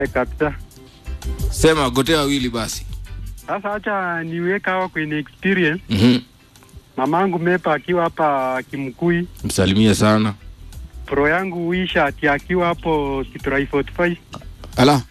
Eh, kabisa. Sema gotea wawili basi. Sasa acha niweka hawa kwenye experience. Mhm. Mamangu Mepa akiwa hapa Kimkui, Msalimie sana. pro yangu Wisha ati akiwa hapo Kitrai 45 Ala,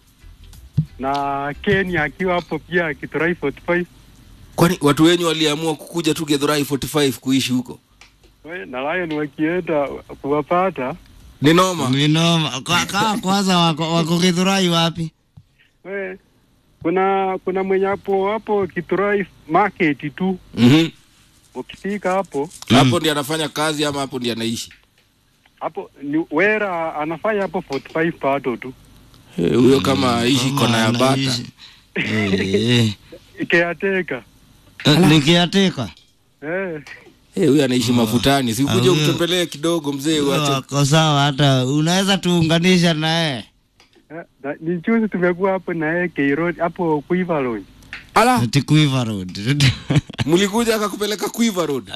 na Ken akiwa hapo pia Kitrai 45 kwani watu wenyu waliamua kukuja tu Githurai 45 kuishi huko? We, na Lion wakienda kuwapata Ni noma. Minoma. Kwa, kwa, kwanza wako, wako Githurai wapi? we, kuna kuna mwenye hapo hapo Kitrai market tu, Mhm. ukifika hapo Hapo ndiye anafanya kazi ama hapo ndiye anaishi? hapo ni wera anafanya hapo 45 pato tu Eh, Huyo kama aishi Kama kona ya bata. anaishi. Eh, ikiateka eh. Nikiateka. eh. Eh, huyo anaishi mafutani. Si ukuje Ah, huyo- umtembelee kidogo mzee uache. Wako sawa, hata unaweza tuunganisha naye. Eh, na- ni juzi tumekuwa hapo na yeye Keirod hapo Quiver Lodge. Ala, Ati Quiver Road. mlikuja akakupeleka Quiver Road.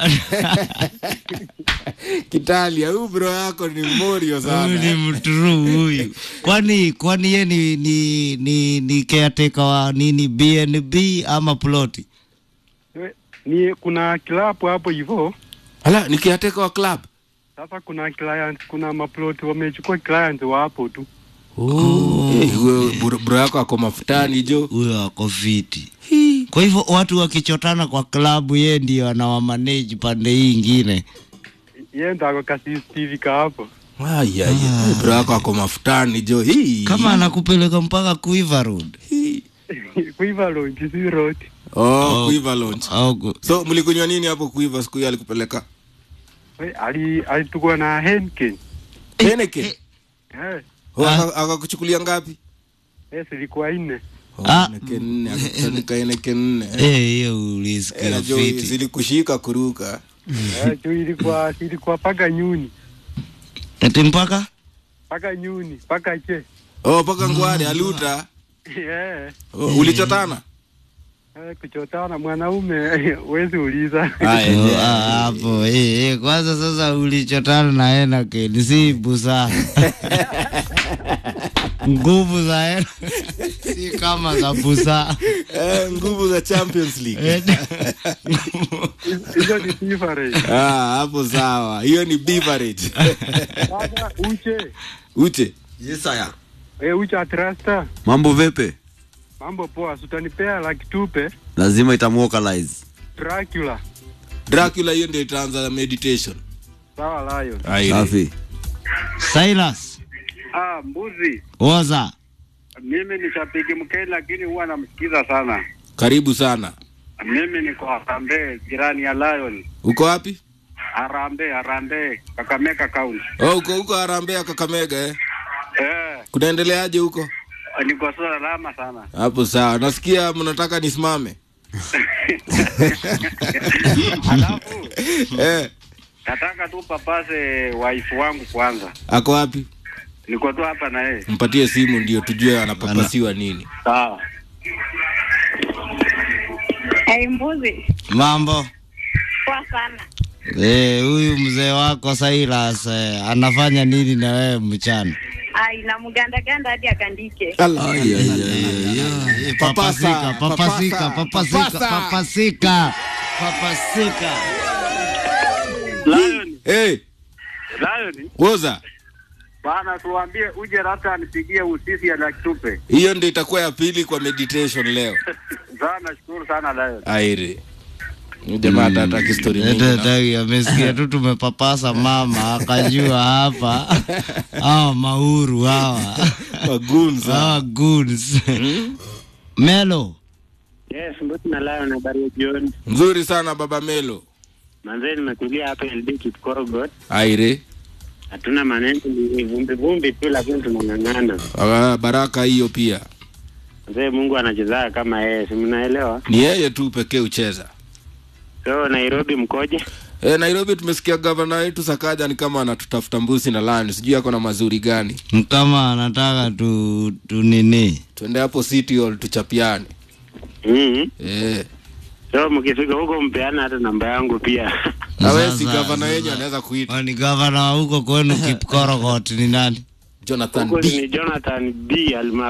Kitalia, huyu bro yako ni morio Huyu ni sana. mturu huyu. Kwani kwani ye ni ni ni, ni caretaker wa nini BNB ama ploti? We, Ni kuna club hapo hivyo. Ala, nikiateka wa club. Sasa kuna client, kuna maplot wamechukua client wa hapo tu. Eh, huyo bro bro yako ako mafutani jo. Huyo ako fiti. Kwa hivyo watu wakichotana kwa klabu, ye ndio anawamanage pande hii ingine. Yeye ndo ako ka CCTV ka hapo. Ay, ay, ay. Bro yako ako mafutani jo. Hii. Kama anakupeleka mpaka Quiver Road. Hii. Quiver Lodge si road. Oh, Quiver Lounge. Au ku- So mlikunywa nini hapo Quiver siku hiyo alikupeleka? We, ali alitukua na Henken. Heineken. Eh, Oh, Ah. aka- akakuchukulia ngapi? eh zilikuwa nne. Oh, Ah. Heineken nne, akakuchanika Heineken nne. Eh, hiyo Eh, ulisikia najua fiti. zilikushika kuruka. Eh, juu ilikuwa ilikuwa paka nyuni. Ati mpaka Paka nyuni, paka che. Oh, paka ngware aluta. Eh, Oh, ulichotana? eh, kuchotana mwanaume wezi uliza. Oh, ah, hapo eh, eh, kwanza sasa ulichotana na Heineken si busa nguvu za Heineken si kama za busa Eh, nguvu za Champions League. Eh, Hizo ni different. Ah, hapo sawa. Hiyo ni beverage. Sasa uche. Ute. Yes, aya. Eh, uche atrasta. Mambo vipi? Mambo poa, sutanipea laki tupe. Lazima itamuokalize. Dracula. Dracula hiyo ndio itaanza meditation. Sawa Lion. Aire. Safi. Silas Ah, mbuzi. oza Mimi ni shabiki mkeni lakini huwa namsikiza sana. Karibu sana. Mimi niko Harambee, jirani ya Lion. Uko wapi? Harambee, Harambee, Kakamega County. Oh, uko huko Harambee Kakamega eh. Eh, Kunaendeleaje huko? niko salama sana. Hapo sawa. Nasikia mnataka nisimame. Alafu Eh, nataka tu papase wife wangu kwanza. ako wapi? Niko tu hapa na yeye. Mpatie simu ndio tujue anapapasiwa nini. Sawa. Hey, mbuzi mambo poa sana. Eh, huyu mzee wako Silas eh, anafanya nini na wewe mchana? Ai, na mgandaganda hadi akandike. Allah. Eh, Papasika, papasika, papasika, papasika, papasika. Lion, Hey, Lion, woza. bana tuambie uje hata anipigie usisi ya laki tupe. Hiyo ndio itakuwa ya pili kwa meditation leo. Sana nashukuru sana Lion. Aire. Huyu Jamaa hata hataki story mingi. Ete na- tagi amesikia tu tumepapasa mama akajua hapa hawa mauru hawa Magunza. hawa goons Melo Yes, Mbuti na Lion, habari ya jioni. Nzuri sana baba Melo. Manzee, nimetulia hapa LD Kipkorogot, Aire. hatuna maneno, ni vumbi vumbi tu, lakini tunang'ang'ana. Ah, baraka hiyo pia. Manzee, Mungu anachezaa kama yeye, si mnaelewa? Ni yeye tu pekee ucheza. So Nairobi mkoje? E, Nairobi tumesikia gavana wetu Sakaja ni kama anatutafuta mbusi na lani, sijui ako na mazuri gani. kama anataka tu, tu nini Tuende hapo City Hall tuchapiane. mm Eh, So mkifika huko mpeana hata namba yangu pia. na wewe si Sasa- gavana sasa- wenyu anaweza kuita. ni gavana wa huko kwenu Kipkorogot ni nani? jonathan huku b ni Jonathan B alma